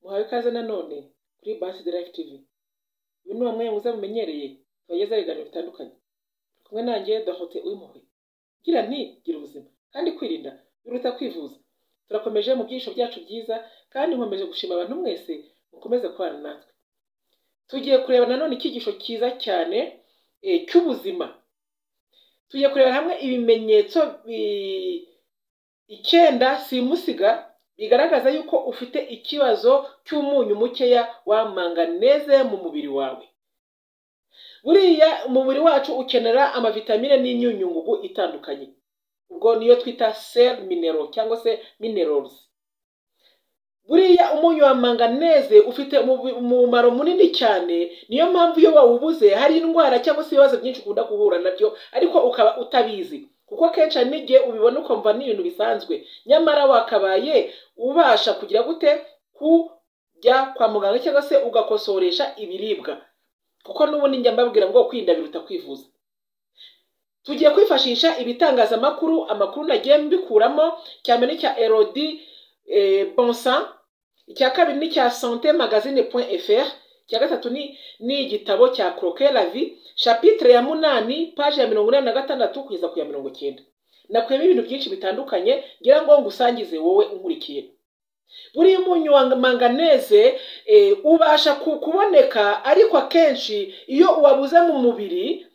uhawe ikaze nanone kuri Basi de Life TV uyu ni wamwe muza mumenyereye tubageza ibiganiro bitandukanye Turi kumwe nanjye Dorothée Uwimpuhwe gira nti gira ubuzima kandi kwirinda biruta kwivuza turakomeje mu byiciro byacu byiza kandi nkomeje gushima abantu mwese mukomeze kubana natwe tugiye kureba nanone icyigisho cyiza cyane eh, cy'ubuzima tugiye kurebera hamwe ibimenyetso bi- icyenda simusiga bigaragaza yuko ufite ikibazo cy'umunyu mukeya wa manganeze mu mubiri wawe buriya umubiri wacu ukenera amavitamine n'imyunyungugu itandukanye ubwo niyo twita sel minero cyangwa se minerals buriya umunyu wa manganeze ufite umubi- umumaro munini cyane niyo mpamvu iyo wawubuze hari indwara cyangwa se ibibazo byinshi ukunda guhura nabyo ariko ukaba utabizi kuko kenshi hari n'igihe ubibona ukumva ni ibintu bisanzwe nyamara wakabaye ubasha kugira gute kujya kwa muganga cyangwa se ugakosoresha ibiribwa kuko n'ubundi njya mbabwira ngo kwirinda biruta kwivuza tugiye kwifashisha ibitangazamakuru amakuru nagiye mbikuramo icya mbere ni icya erodi bonsa icya kabiri ni icya sante magazine point fr icya gatatu ni ni igitabo cya croquet la vie chapitre ya munani paje ya mirongo inani na gatandatu kugeza ku ya mirongo icyenda nakuyemo ibintu byinshi bitandukanye ngira ngo ngusangize wowe unkurikiye buriya umunyu wa manganeze eh, ubasha ku- kuboneka ariko akenshi iyo wabuze mu mubiri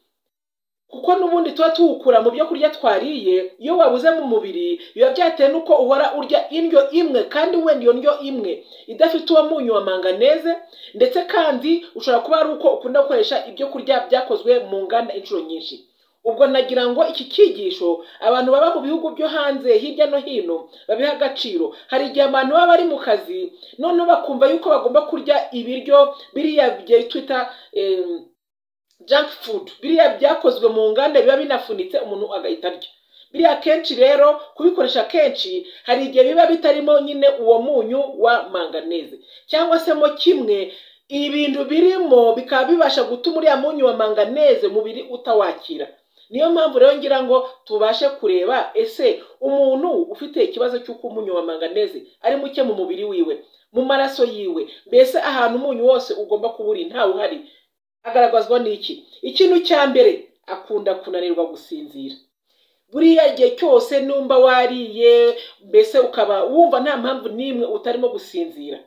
kuko n'ubundi tuba tuwukura mu byo kurya twariye iyo wabuze mu mubiri biba byatewe n'uko uhora urya indyo imwe kandi wenda iyo ndyo imwe idafite uwo munyu wa manganeze ndetse kandi ushobora kuba ari uko ukunda gukoresha ibyo kurya byakozwe mu nganda inshuro nyinshi ubwo nagira ngo iki cyigisho abantu baba mu bihugu byo hanze hirya no hino babiha agaciro hari igihe abantu baba bari mu kazi noneho bakumva yuko bagomba kurya ibiryo biriya bya twita em, junk food biriya byakozwe mu nganda biba binafunitse umuntu agahita arya biriya kenshi rero kubikoresha kenshi hari igihe biba bitarimo nyine uwo munyu wa manganeze cyangwa se mo kimwe ibintu birimo bikaba bibasha gutuma uriya munyu wa manganeze umubiri utawakira niyo mpamvu rero ngira ngo tubashe kureba ese umuntu ufite ikibazo cy'uko umunyu wa manganeze ari muke mu mubiri wiwe mu maraso yiwe mbese ahantu umunyu wose ugomba kuba uri ntawuhari agaragazwa n'iki ikintu cya mbere akunda kunanirwa gusinzira buriya igihe cyose numva wariye mbese ukaba wumva nta mpamvu n'imwe utarimo gusinzira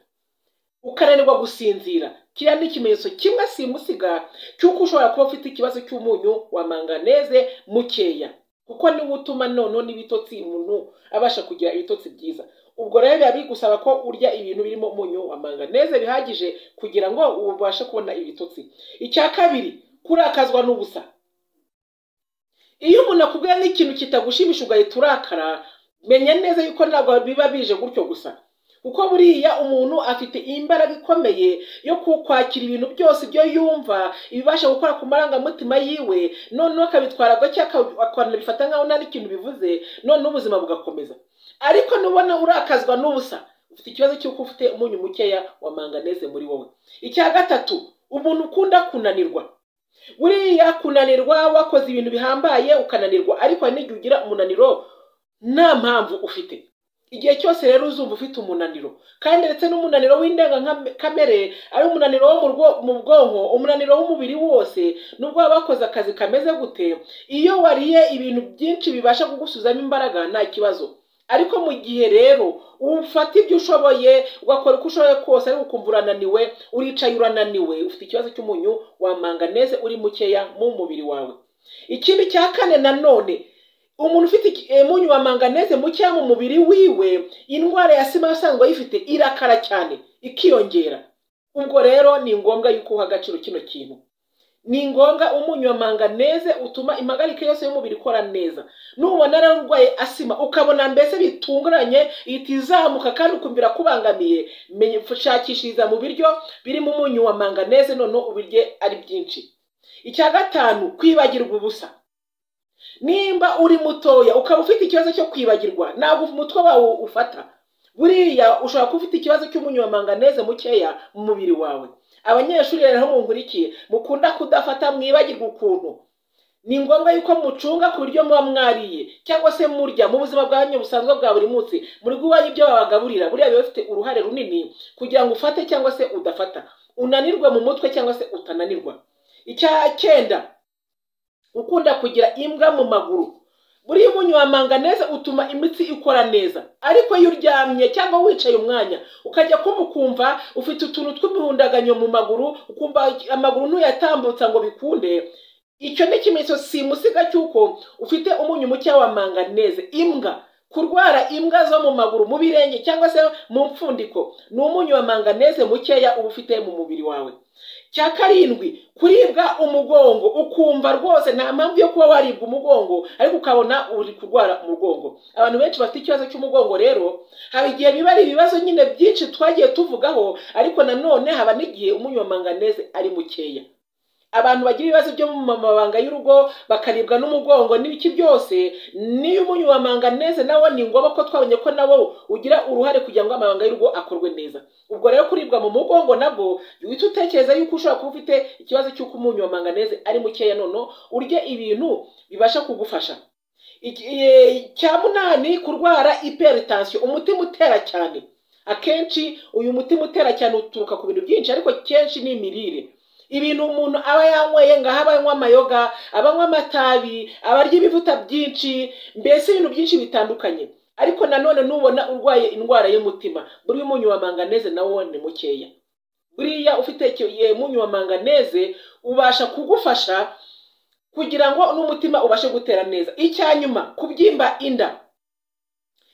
ukananirwa gusinzira kiriya ni ikimenyetso kimwe simusiga cy'uko ushobora kuba ufite ikibazo cy'umunyu wa manganeze mukeya kuko niwo utuma noneho n'ibitotsi umuntu abasha kugira ibitotsi byiza ubwo rero biba bigusaba ko urya ibintu birimo umunyu wa manganeze bihagije kugira ngo ubashe kubona ibitotsi icya kabiri kurakazwa n'ubusa iyo umuntu akubwira n'ikintu kitagushimisha ugahita urakara menya neza yuko ntabwo biba bije gutyo gusa kuko buriya umuntu afite imbaraga ikomeye yo ku- kwakira ibintu byose ibyo yumva ibibasha gukora ku marangamutima yiwe noneho akabitwara gake aka- akanabifata nkaho nta n'ikintu bivuze noneho ubuzima bugakomeza ariko nubona urakazwa n'ubusa ufite ikibazo cy'uko ufite umunyu mukeya wa manganeze muri wowe icya gatatu umuntu ukunda kunanirwa buriya kunanirwa wakoze ibintu bihambaye ukananirwa ariko hari n'igihe ugira umunaniro nta mpamvu ufite igihe cyose rero uzumva ufite umunaniro kandi ndetse n'umunaniro w'indengakamere ari umunaniro wo mu rwo- mu bwonko umunaniro w'umubiri wose nubwo waba wakoze akazi kameze gute iyo wariye ibintu byinshi bibasha kugusuzamo imbaraga nta kibazo ariko mu gihe rero ufata ibyo ushoboye ugakora uko ushoboye kose ariko ukumva urananiwe uricaye urananiwe ufite ikibazo cy'umunyu wa manganeze uri mukeya mu mubiri wawe ikindi cya kane nanone umuntu ufite iki- eh, umunyu wa manganeze mukeya mu mubiri wiwe indwara ya sima asanzwe ayifite irakara cyane ikiyongera ubwo rero ni ngombwa yuko uha agaciro kino kintu ni ngombwa umunyu wa manganeze utuma impagarike yose y'umubiri ikora neza nubona rero urwaye asima ukabona mbese bitunguranye ihita izamuka kandi ukumvira kubangamiye menya shakishiriza mu biryo birimo umunyu wa manganeze noneho ubirye ari byinshi icya gatanu kwibagirwa ubusa nimba uri mutoya ukaba ufite ikibazo cyo kwibagirwa ntabwo umutwe wawe ufata buriya ushobora kuba ufite ikibazo cy'umunyu wa manganeze mukeya mu mubiri wawe abanyeshuri rero aho munkurikiye mukunda kudafata mwibagirwa ukuntu ni ngombwa yuko mucunga ku buryo muba mwariye cyangwa se murya mu buzima bwanyu busanzwe bwa buri munsi muri guhaha ibyo babagaburira buriya biba bifite uruhare runini kugira ngo ufate cyangwa se udafata unanirwe mu mutwe cyangwa se utananirwa icya cyenda ukunda kugira imbwa mu maguru buriya umunyamanga neza utuma imitsi ikora neza ariko iyo uryamye cyangwa wicaye umwanya ukajya kumva ukumva ufite utuntu tw'imihundaganyo mu maguru ukumva amaguru ntuyatambutsa ngo bikunde icyo ni ikimenyetso simusiga cy'uko ufite umunyu muke wa manganeze imbwa kurwara imbwa zo mu maguru mu birenge cyangwa se mu mpfundiko ni umunyu wa manganeze mukeya uba ufite mu mubiri wawe cya karindwi kuribwa umugongo ukumva rwose nta mpamvu yo kuba waribwa umugongo ariko ukabona uri kurwara umugongo abantu benshi bafite ikibazo cy'umugongo rero haba igihe biba ari ibibazo nyine byinshi twagiye tuvugaho ariko nanone haba n'igihe umunyomanganeze ari mukeya abantu bagira ibibazo byo mu mabanga y'urugo bakaribwa n'umugongo n'ibiki byose niyo umunyomanganeze nawo ni ngombwa ko twabonye ko nawo ugira uruhare kugira ngo amabanga y'urugo akorwe neza ubwo rero kuribwa mu mugongo nabwo uhita utekereza yuko ushobora kuba ufite ikibazo cy'uko umunyu wa manganeze ari mukeya none urye ibintu bibasha kugufasha cya munani kurwara iperitansiyo umutima utera cyane akenshi uyu mutima utera cyane uturuka ku bintu byinshi ariko kenshi ni imirire ibintu umuntu aba yanyweye ngaho aba anywa amayoga abanywa amatabi abarya ibivuta byinshi mbese ibintu byinshi bitandukanye ariko nanone nubona urwaye indwara y'umutima buri munyu wa manganeze nawo ni mukeya buriya ufite munyu wa manganeze ubasha kugufasha kugira ngo n'umutima ubashe gutera neza icyanyuma kubyimba inda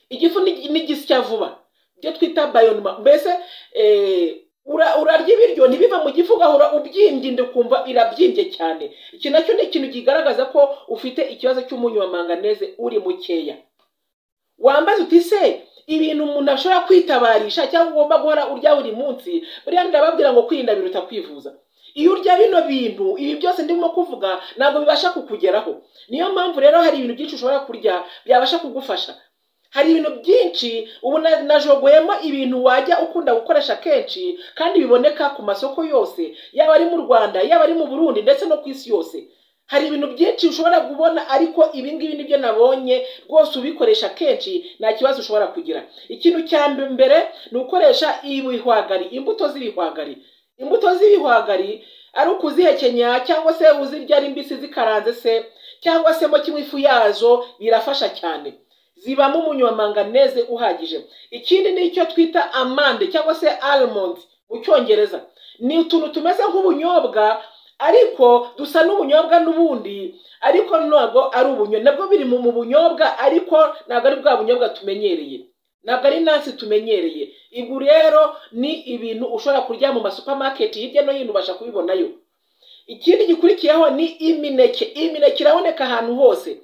igifu n'igisya vuba ibyo twita bayonuma mbese urarya ibiryo ntibive mu gifu ugahora ubyimbye inda ukumva irabyimbye cyane iki nacyo ni ikintu kigaragaza ko ufite ikibazo cy'umunyu wa manganeze uri mukeya wambaza uti se ibintu umuntu ashobora kwitabarisha cyangwa ugomba guhora urya buri munsi buriya ndababwira ngo kwirinda biruta kwivuza iyo urya bino bintu ibi byose ndimo kuvuga ntabwo bibasha kukugeraho niyo mpamvu rero hari ibintu byinshi ushobora kurya byabasha kugufasha hari ibintu byinshi ubu najogoyemo ibintu wajya ukunda gukoresha kenshi kandi biboneka ku masoko yose yaba ari mu rwanda yaba ari mu burundi ndetse no ku isi yose hari ibintu byinshi ushobora kubona ariko ibi ngibi nibyo nabonye rwose ubikoresha kenshi nta kibazo ushobora kugira ikintu cya mbere ni ukoresha ibihwagari imbuto z'ibihwagari imbuto z'ibihwagari ari ukuzihekenya cyangwa se uzirya ari mbisi zikaranze se cyangwa se mo kimwe ifu yazo birafasha cyane zibamo umunyu wa manganeze uhagije ikindi ni icyo twita amande cyangwa se almond mu cyongereza ni utuntu tumeze nk'ubunyobwa ariko dusa n'ubunyobwa n'ubundi ariko ntabwo ari ubunyobwa nabwo biri mu bunyobwa ariko ntabwo ari bwa bunyobwa tumenyereye ntabwo ari nansi tumenyereye ibi rero ni ibintu ushobora kurya mu masupamaketi hirya no hino ubasha kubibonayo ikindi gikurikiyeho ni imineke imineke iraboneka ahantu hose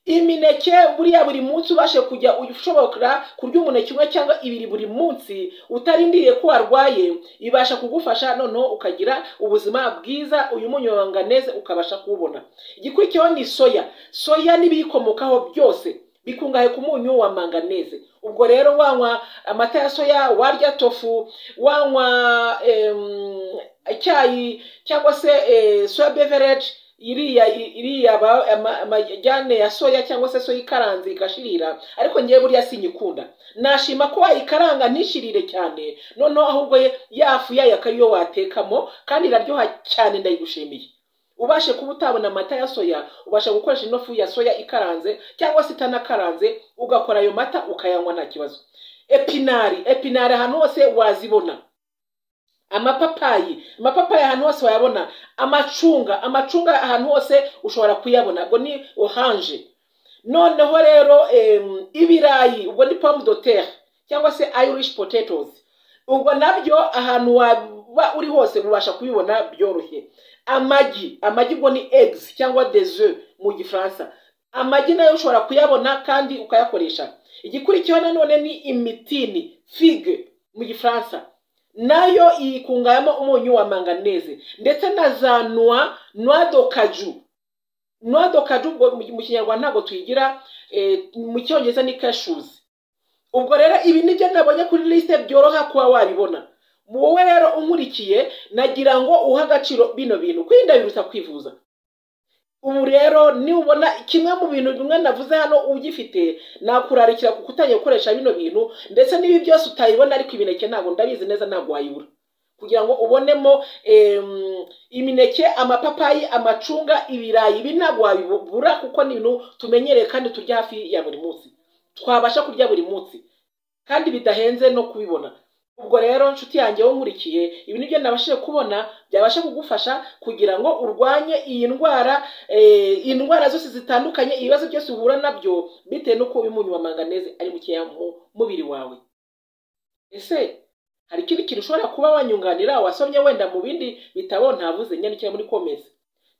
imineke buriya buri munsi ubashe kujya ushobora kurya umuneke umwe cyangwa ibiri buri munsi utarindiriye ko warwaye ibasha kugufasha noneho ukagira ubuzima bwiza uyu munyobanganeze ukabasha kuwubona igikurikiyeho ni soya soya n'ibiyikomokaho byose bikungahaye ku munyu wa manganeze ubwo rero wanywa amata ya soya warya tofu wanywa icyayi cyangwa se soya beverage iriya iriya amajyane ya soya cyangwa se soya ikaranze igashirira ariko ngewe buriya sinyikunda nashima ko wayikaranga ntishirire cyane noneho ahubwo yafu yayo akaba ariyo watekamo kandi iraryoha cyane ndayigushimiye ubashe kuba utabona amata ya soya ubasha gukoresha ino fu ya soya ikaranze cyangwa se itanakaranze ugakora ayo mata ukayanywa nta kibazo epinari epinari ahantu hose wazibona amapapayi amapapayi ahantu hose wayabona amacunga amacunga ahantu hose ushobora kuyabona ubwo ni oranje noneho rero ibirayi ubwo ni pomme de terre cyangwa se irish potatoes ubwo nabyo ahantu waba uri hose ubasha kubibona byoroshye amagi amagi ubwo ni eggs cyangwa des œufs mu gifaransa amagi nayo ushobora kuyabona kandi ukayakoresha igikurikiyeho nanone ni imitini figue mu gifaransa nayo yikungayemo umunyu wa manganeze ndetse na za nwa nwa dokaju nwa dokaju ubwo mu kinyarwanda ntabwo tuyigira mu cyongereza ni kashuzi ubwo rero ibi nibyo nabonye kuri lisite byoroha kuba wabibona wowe rero unkurikiye nagira ngo uhe agaciro bino bintu kwirinda biruta kwivuza ubu rero nubona kimwe mu bintu bimwe navuze hano ugifite nakurarikira kuko utangiye gukoresha bino bintu ndetse n'ibi byose utayibona ariko imineke ntabwo ndabizi neza ntabwo wayibura kugira ngo ubonemo imineke amapapayi amacunga ibirayi ibi ntabwo wabibura kuko ni ibintu tumenyereye kandi turya hafi ya buri munsi twabasha kurya buri munsi kandi bidahenze no kubibona ubwo rero nshuti yanjye wo nkurikiye ibi ni byo nabashije kubona byabasha kugufasha kugira ngo urwanye iyi ndwara indwara zose zitandukanye ibibazo byose uhura nabyo bitewe n'uko umunyu wa manganeze ari mukeya mu mubiri wawe ese hari ikindi kintu ushobora kuba wanyunganira wasomye wenda mu bindi bitabo ntavuze nyandikira muri komezi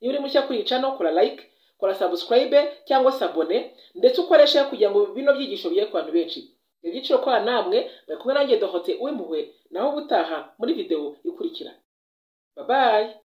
niba uri mushya kuri cano kora like kora sabusikarayibe cyangwa sabone ndetse ukoreshe kugira ngo bino byigisho bigere ku bantu benshi ibyiciro kwa namwe bari kumwe nanjye dohote w'impuhwe naho ubutaha muri videwo ikurikira babaye